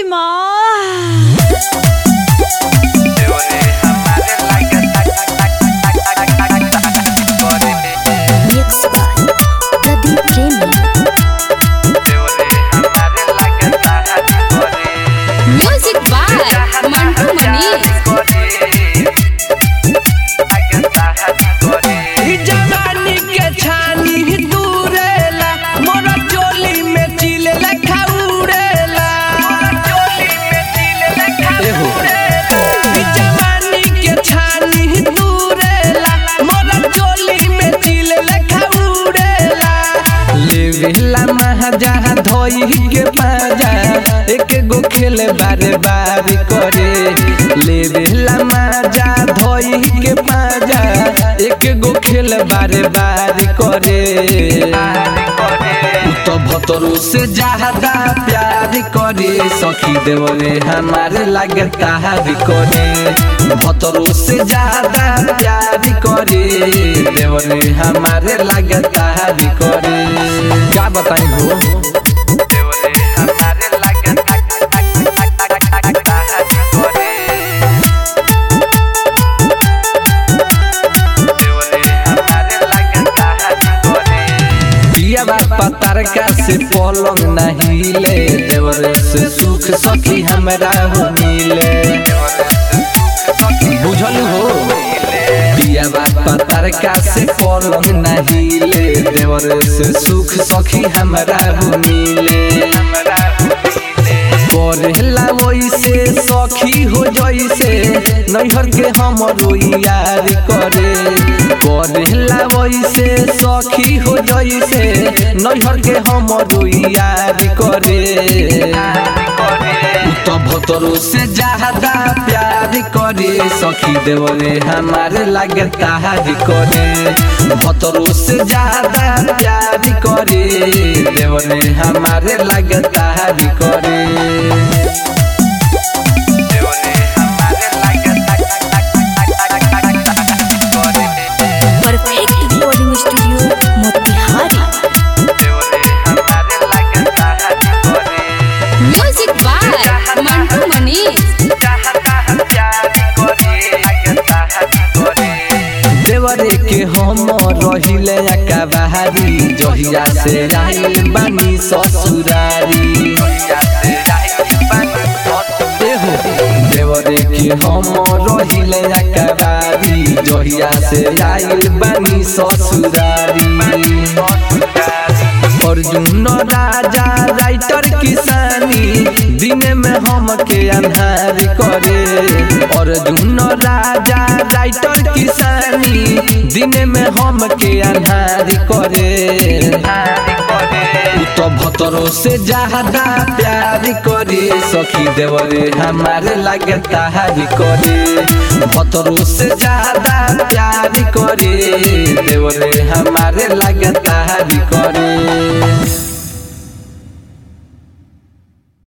माँ Mixed by Pradeep Premi. Music by Mantu Manish ई जवानी के छानी दूरेला मोरा चोली में चिले लेखा उड़ेला एहो ई जवानी के छानी दूरेला मोरा चोली में चिले लेखा उड़ेला लेवेला महाजा धोई के पाजा एक गो खेल बारे बारे करे लेवेला माजा धोई के पाजा एक गो खेल बारे बारे करे उ तो भतरू से ज्यादा प्यार करे सखी देवरे हमारे लागे ताहारी करे भतरू से ज्यादा प्यार करे देवरे हमारे लागे ताहारी करे क्या बताई हो दिया बात पतार का से पलंग नहीं ले देवरे से सुख सखी हमरा हो मिले बुझल हो दिया बात पतार का से पलंग नहीं ले देवरे से सुख सखी हमरा हो मिले करेला वैसे सखी हो जैसे नैहर के हमरो यार करे करेला वैसे सखी हो जैसे नैहर के हमरो यार करे उ तो भतरो से ज्यादा प्यार करे सखी देवरे हमारे लागे ताहारी करे भतरो से ज्यादा प्यार करे देवरे हमारे लागे ताहारी करे Perfect recording studio, Motihari. Music by Mantu Manish देवरे के हम रहिले का बहारी जहिया से आइल बानी ससुरारी एहो, देवरे के हम रहिले का बहारी जहिया से आइल बानी ससुरारी अर्जुन राजा राइटर किसानी दिन में हम के अन्हार करे अर्जुन राजा राइटर किसानी दिन में हम के अन्हार करे उ तो भतरो से ज्यादा प्यार करे सखी देवरे हमारे लागे ताहारी करे भतरो से ज्यादा प्यार करे देवरे हमारे लागे ताहारी करे